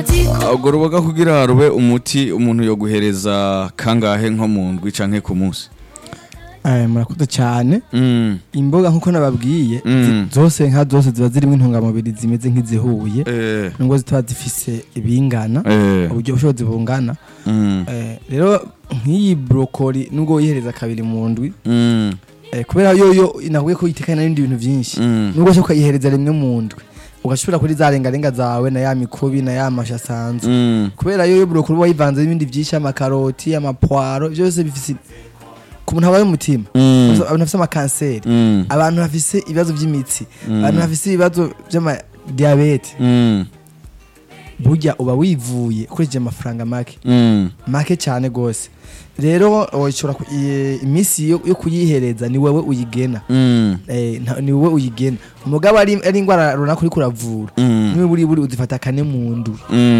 urwo ruboga kugira rube umuti umuntu yo guhereza kangahe nko mu ndwi canke ku munsi Eh, murakoze cyane Mm, imboga nkuko nababwiye Mm. zi- zose nka zose ziba zirimo intungamubiri zimeze nk'izihuye eh, nubwo zitaba zifise ibingana eh, uburyo bushobozi bungana mm, Eh, rero nk'iyi brokoli nubwo wihereza kabiri mu ndwi mm, eh, kubera yoyo nakubwiye ko itekana n'ibindi bintu byinshi mm, nubwo ushobora ukayihereza rimwe mu ndwi ugashobora kuri za rengarenga zawe na ya mikubi na ya mashi asanzwe mm, kubera yoyo brokoli uba wayivanze n'ibindi byinshi amakaroti amapwaro ibyo byose bifise ku muntu habaye umutima mm, abantu bafise amakanseri mm, abantu bafise ibibazo by'imitsi Mm. abantu bafise ibibazo by'amadiyabete mm, burya uba wivuye ukoresheje amafaranga make mm, make cyane rwose rero ushobora ku- i- iminsi yo yo kuyihereza ni wowe uyigena mm, Eh, nta- ni wowe uyigena umugabo ari ari indwara runaka uriko uravura mm, niwe buri buri uzifata kane mu ndwi mm.